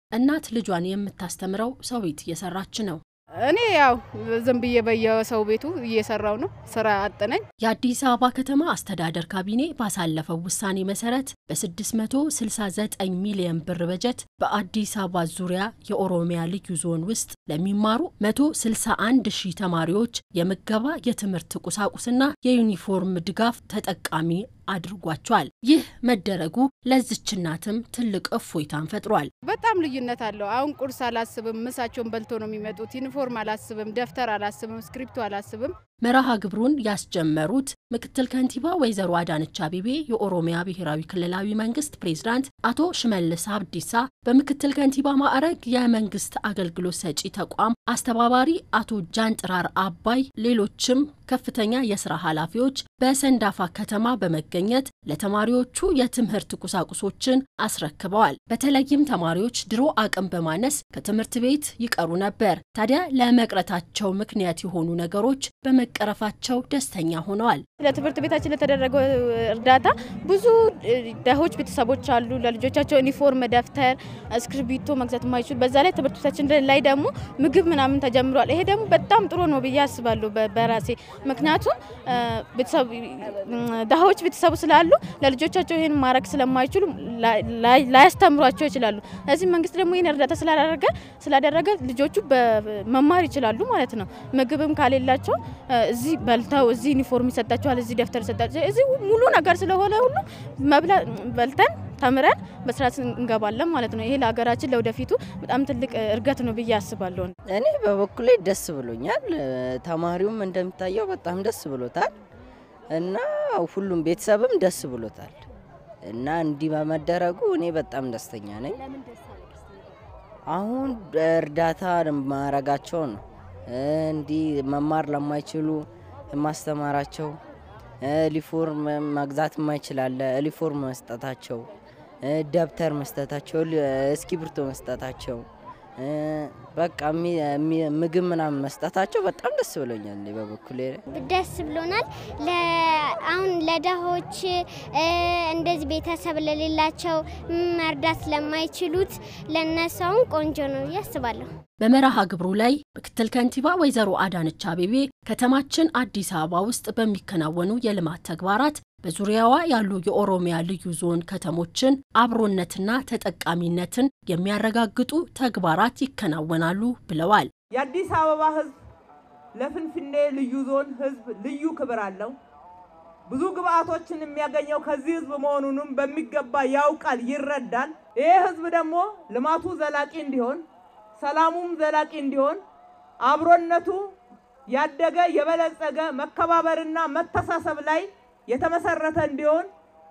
እናት ልጇን የምታስተምረው ሰዊት እየሰራች ነው። እኔ ያው ዝም ብዬ በየሰው ቤቱ እየሰራው ነው። ስራ አጥነኝ። የአዲስ አበባ ከተማ አስተዳደር ካቢኔ ባሳለፈው ውሳኔ መሰረት በ669 ሚሊዮን ብር በጀት በአዲስ አበባ ዙሪያ የኦሮሚያ ልዩ ዞን ውስጥ ለሚማሩ 161 ሺህ ተማሪዎች የምገባ የትምህርት ቁሳቁስና የዩኒፎርም ድጋፍ ተጠቃሚ አድርጓቸዋል። ይህ መደረጉ ለዝች እናትም ትልቅ እፎይታን ፈጥሯል። በጣም ልዩነት አለው። አሁን ቁርስ አላስብም፣ ምሳቸውን በልቶ ነው የሚመጡት። ዩኒፎርም አላስብም፣ ደብተር አላስብም፣ እስክሪፕቶ አላስብም። መርሃ ግብሩን ያስጀመሩት ምክትል ከንቲባ ወይዘሮ አዳነች አቤቤ፣ የኦሮሚያ ብሔራዊ ክልላዊ መንግስት ፕሬዝዳንት አቶ ሽመልስ አብዲሳ፣ በምክትል ከንቲባ ማዕረግ የመንግስት አገልግሎት ሰጪ ተቋም አስተባባሪ አቶ ጃንጥራር አባይ፣ ሌሎችም ከፍተኛ የስራ ኃላፊዎች በሰንዳፋ ከተማ በመገኘት ለተማሪዎቹ የትምህርት ቁሳቁሶችን አስረክበዋል። በተለይም ተማሪዎች ድሮ አቅም በማነስ ከትምህርት ቤት ይቀሩ ነበር። ታዲያ ለመቅረታቸው ምክንያት የሆኑ ነገሮች በመቀረፋቸው ደስተኛ ሆነዋል። ለትምህርት ቤታችን ለተደረገው እርዳታ ብዙ ደሆች ቤተሰቦች አሉ። ለልጆቻቸው ዩኒፎርም፣ ደብተር፣ እስክርቢቶ መግዛት የማይችሉ በዛ ላይ ትምህርት ቤታችን ላይ ደግሞ ምግብ ምናምን ተጀምሯል። ይሄ ደግሞ በጣም ጥሩ ነው ብዬ አስባለሁ በራሴ ምክንያቱም ደሃዎች ቤተሰቡ ስላሉ ለልጆቻቸው ይህን ማድረግ ስለማይችሉ ላያስተምሯቸው ይችላሉ። እዚህ መንግስት ደግሞ ይህን እርዳታ ስላደረገ ስላደረገ ልጆቹ መማር ይችላሉ ማለት ነው። ምግብም ካሌላቸው እዚህ በልተው እዚህ ዩኒፎርም ይሰጣቸዋል፣ እዚህ ደብተር ይሰጣቸዋል። እዚህ ሙሉ ነገር ስለሆነ ሁሉ በልተን ተምረን በስርዓት እንገባለን ማለት ነው። ይሄ ለሀገራችን ለወደፊቱ በጣም ትልቅ እርገት ነው ብዬ አስባለሁ። እኔ በበኩሌ ደስ ብሎኛል። ተማሪውም እንደሚታየው በጣም ደስ ብሎታል እና ሁሉም ቤተሰብም ደስ ብሎታል እና እንዲህ በመደረጉ እኔ በጣም ደስተኛ ነኝ። አሁን እርዳታ ማረጋቸው ነው እንዲህ መማር ለማይችሉ ማስተማራቸው ሊፎርም መግዛት የማይችላለ ሊፎርም መስጠታቸው፣ ደብተር መስጠታቸው፣ እስክሪብቶ መስጠታቸው፣ በቃ ምግብ ምናምን መስጠታቸው በጣም ደስ ብሎኛል። በበኩሌ ደስ ብሎናል። አሁን ለደሆች እንደዚህ ቤተሰብ ለሌላቸው መርዳት ለማይችሉት ለነሳውን ቆንጆ ነው ብዬ አስባለሁ። በመርሃ ግብሩ ላይ ምክትል ከንቲባ ወይዘሮ አዳነች አቤቤ ከተማችን አዲስ አበባ ውስጥ በሚከናወኑ የልማት ተግባራት በዙሪያዋ ያሉ የኦሮሚያ ልዩ ዞን ከተሞችን አብሮነትና ተጠቃሚነትን የሚያረጋግጡ ተግባራት ይከናወናሉ ብለዋል። የአዲስ አበባ ሕዝብ ለፍንፍኔ ልዩ ዞን ሕዝብ ልዩ ክብር አለው። ብዙ ግብአቶችን የሚያገኘው ከዚህ ሕዝብ መሆኑንም በሚገባ ያውቃል፣ ይረዳል። ይህ ሕዝብ ደግሞ ልማቱ ዘላቂ እንዲሆን ሰላሙም ዘላቂ እንዲሆን አብሮነቱ ያደገ የበለጸገ መከባበርና መተሳሰብ ላይ የተመሰረተ እንዲሆን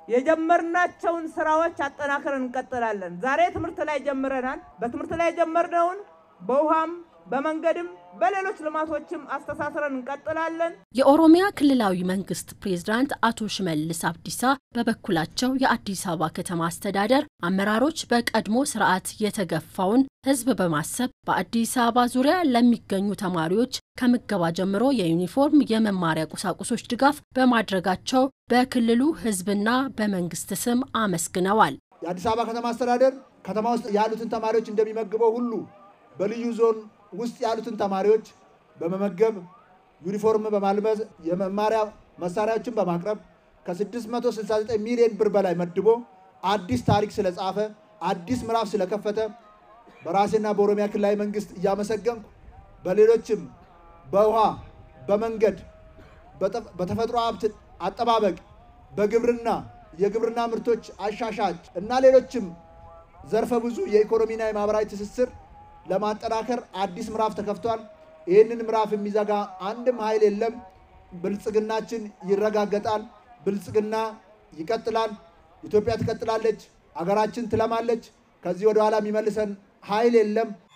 የጀመርናቸውን ስራዎች አጠናክረን እንቀጥላለን። ዛሬ ትምህርት ላይ ጀምረናል። በትምህርት ላይ የጀመርነውን በውሃም በመንገድም በሌሎች ልማቶችም አስተሳስረን እንቀጥላለን። የኦሮሚያ ክልላዊ መንግስት ፕሬዝዳንት አቶ ሽመልስ አብዲሳ በበኩላቸው የአዲስ አበባ ከተማ አስተዳደር አመራሮች በቀድሞ ስርዓት የተገፋውን ህዝብ በማሰብ በአዲስ አበባ ዙሪያ ለሚገኙ ተማሪዎች ከምገባ ጀምሮ የዩኒፎርም፣ የመማሪያ ቁሳቁሶች ድጋፍ በማድረጋቸው በክልሉ ህዝብና በመንግስት ስም አመስግነዋል። የአዲስ አበባ ከተማ አስተዳደር ከተማ ውስጥ ያሉትን ተማሪዎች እንደሚመግበው ሁሉ በልዩ ዞን ውስጥ ያሉትን ተማሪዎች በመመገብ ዩኒፎርም በማልበስ የመማሪያ መሳሪያዎችን በማቅረብ ከ669 ሚሊዮን ብር በላይ መድቦ አዲስ ታሪክ ስለጻፈ አዲስ ምዕራፍ ስለከፈተ በራሴና በኦሮሚያ ክልላዊ መንግስት እያመሰገንኩ በሌሎችም በውሃ፣ በመንገድ፣ በተፈጥሮ ሀብት አጠባበቅ፣ በግብርና የግብርና ምርቶች አሻሻጭ እና ሌሎችም ዘርፈ ብዙ የኢኮኖሚና የማህበራዊ ትስስር ለማጠናከር አዲስ ምዕራፍ ተከፍቷል። ይህንን ምዕራፍ የሚዘጋ አንድም ኃይል የለም። ብልጽግናችን ይረጋገጣል። ብልጽግና ይቀጥላል። ኢትዮጵያ ትቀጥላለች። አገራችን ትለማለች። ከዚህ ወደ ኋላ የሚመልሰን ኃይል የለም።